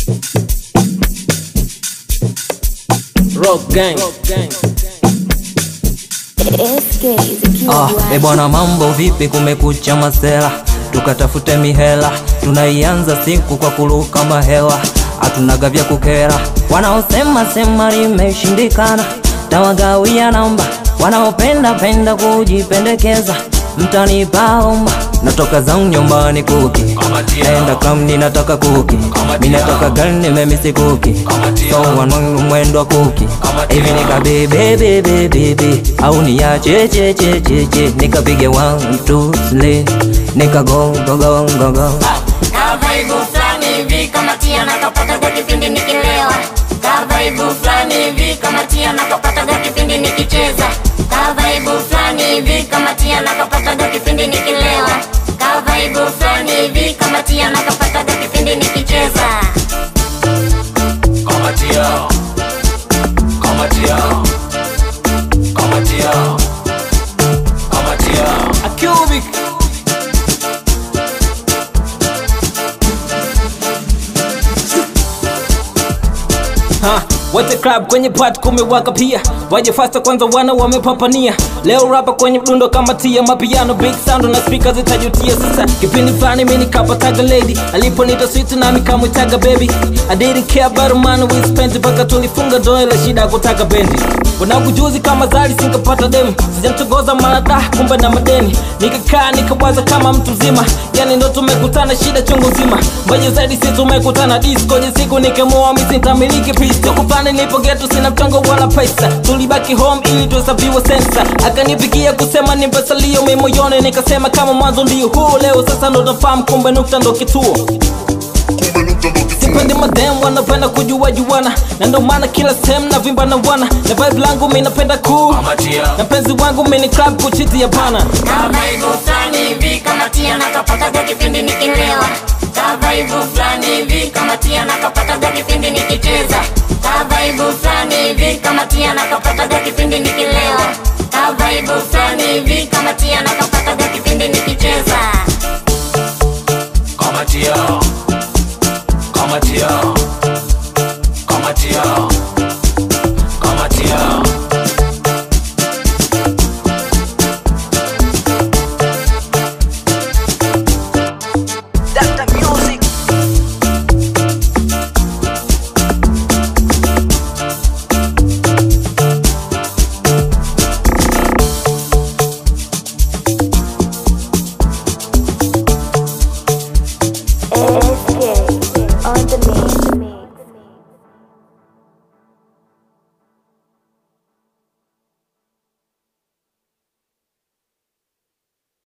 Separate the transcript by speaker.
Speaker 1: Rock gang.
Speaker 2: SK zikiwa
Speaker 3: Ah,
Speaker 2: Bwana.
Speaker 3: e bwana, mambo vipi? Kumekucha masela, tukatafute mihela. Tunaianza siku kwa kuruka mahewa, hatunaga vya kukera. Wanaosema sema limeshindikana, tawagawia namba. Wanaopenda penda kujipendekeza, mtanipaomba. Natoka zangu nyumbani kuki, naenda kamni, nataka kuki, mi nataka gani, memisi kuki, so wanwangu mwendo wa kuki hivi nikabebebebebebe au niachechechecheche nikapige one two three nikagongogongogo
Speaker 4: Kavaibu fulani hivi kama tia nakapataga kipindi nikilewa Kavaibu fulani hivi kama tia nakapataga kipindi nikicheza Kavaibu fulani hivi kama tia nakapataga kipindi nikilewa Kavaibu fulani hivi kama tia nakapataga kipindi nikicheza
Speaker 5: Kamatia Kamatia Kamatia Kamatia
Speaker 1: A cubic. Ha, wote club kwenye part kumewaka pia waje fasta kwanza wana wamepapania leo rapa kwenye mdundo kama tia mapiano big sound na speaker zitajutia sasa kipindi fulani mimi nikapataga lady aliponita sweet nami kamwitaga baby I didn't care about money we spent mpaka tulifunga doa la shida ya kutaka bendi wanangu juzi kama zali sinkapata demu sijamchogoza marada kumbe na madeni nikakaa nikawaza kama mtu mzima yani ndo tumekutana shida chungu nzima mbaje zaidi si tumekutana disco je siku nikamoa misi nitamiliki pisto kufani nipo getu sina mchongo wala pesa tulibaki home ili tuhesabiwe sensa akanipigia kusema ni pesa liyo mimi moyoni nikasema kama mwanzo ndio huu leo sasa ndo nafahamu kumbe nukta ndo kituo sipendi madem wanapenda kujua juana na ndo maana kila sehemu na vimba na wana na vibe langu mi napenda cool
Speaker 5: Kamatia
Speaker 1: na penzi wangu mi ni club kuchiti hapana
Speaker 4: Kavaibu fulani hivi kama tia nakapataga kipindi nikilewa Kavaibu fulani hivi kama tia nakapataga kipindi nikicheza Kavaibu fulani hivi kama tia nakapataga kipindi nikilewa Kavaibu fulani hivi kama tia nakapataga kipindi nikicheza
Speaker 5: Kamatia Kamatia Kamatia Kamatia
Speaker 2: SK on the mix.